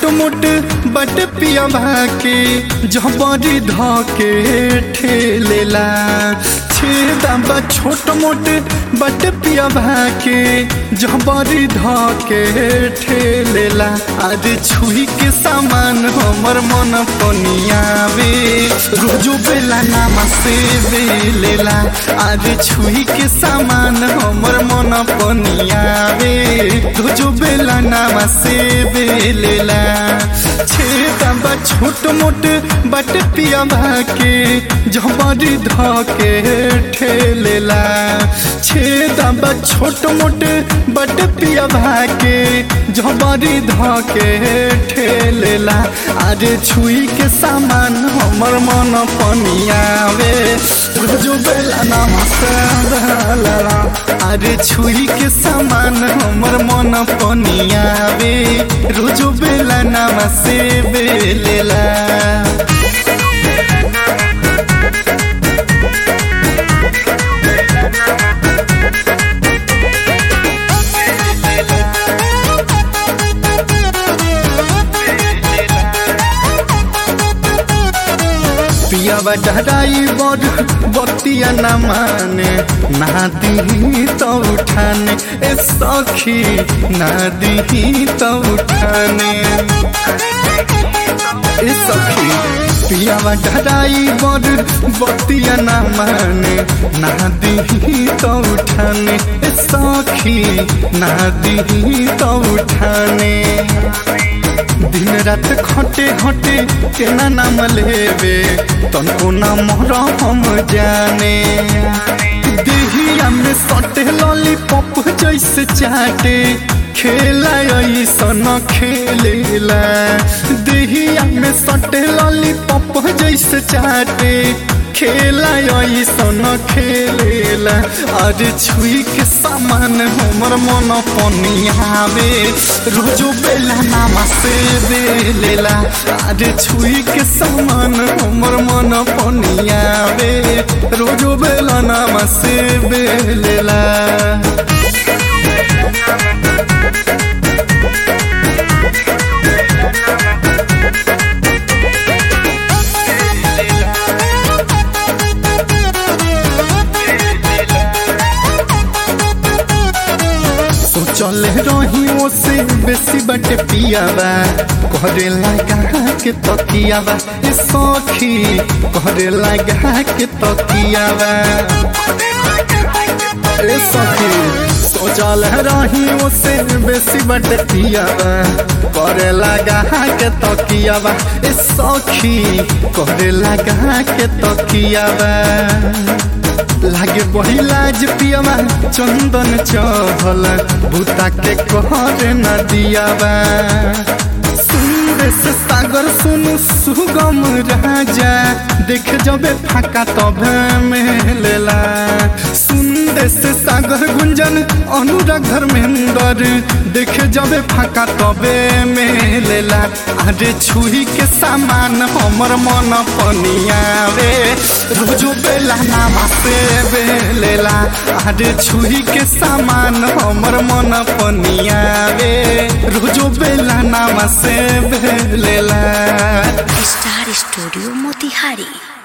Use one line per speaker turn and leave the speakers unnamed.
मोट बट पिया के जबरी धके ठेलेला छेदा बा छोट मोट बट पिया के जबरी धके ठेलेला आज छुई के सामान हमर मन पनियावे रोजो बेला नामा से बेलेला आज छुई के सामान हमर मन पनियावे रोजो बेला नामा से बेलेला छेदा बा छोट मोट बट पिया के जबरी धके ठेलेला छेदा बा छोट मोट बट पिया के जबरी धके ठेलेला आज छुई के सामान हमर मन पनियावे रोजो बेला नमस्ते आज छुई के सामान हमर मन पनियावे रोजो बेला नमस्ते बेलेला पियावा डराई बड़ बतिया न माने ना दी तो उठाने ए सखी ना दी तो उठाने ए सखी पियावा डराई बड़ बतिया न माने ना दी तो उठाने ए सखी ना दी तो उठाने दिन रात खटे हटे केना नाम लेवे तनको नाम हम जाने देहिया में सटे लॉलीपॉप जैसे चाटे खेला ऐसन खेलेला देहिया में सटे लॉलीपॉप जैसे चाटे खेला ऐसन खेलेला अरे छुई के सामान हमर मन पनियावे रोजो बेला नामा से बेलेला अरे छुई के सामान हमर मन पनियावे रोजो बेला नामा से बेलेला चले रही से बेसी बटे पियावा करे लगा के तकियावा ए सखी करे लगा के तकियावा ए सखी सोचल रही से बेसी बटे पियावा करे लगा के तकियावा ए सखी करे लगा के तकियावा लागे बही लाज पियावा चंदन चहल भूता के कहर न दियावा सुंदर से सागर सुनु सुगम राजा देख जबे फाका तबे मेलेला सुंदर से सागर गुंजन अनुराग धर्मेंद्र देख जबे फाका तबे मेलेला अरे छुई के सामान हमर मन पनियावे रोजो बेला नामा से बेलेला अरे छुई के सामान हमर मन पनियावे रोजो बेला नामा से बेलेला
स्टार स्टूडियो मोतिहारी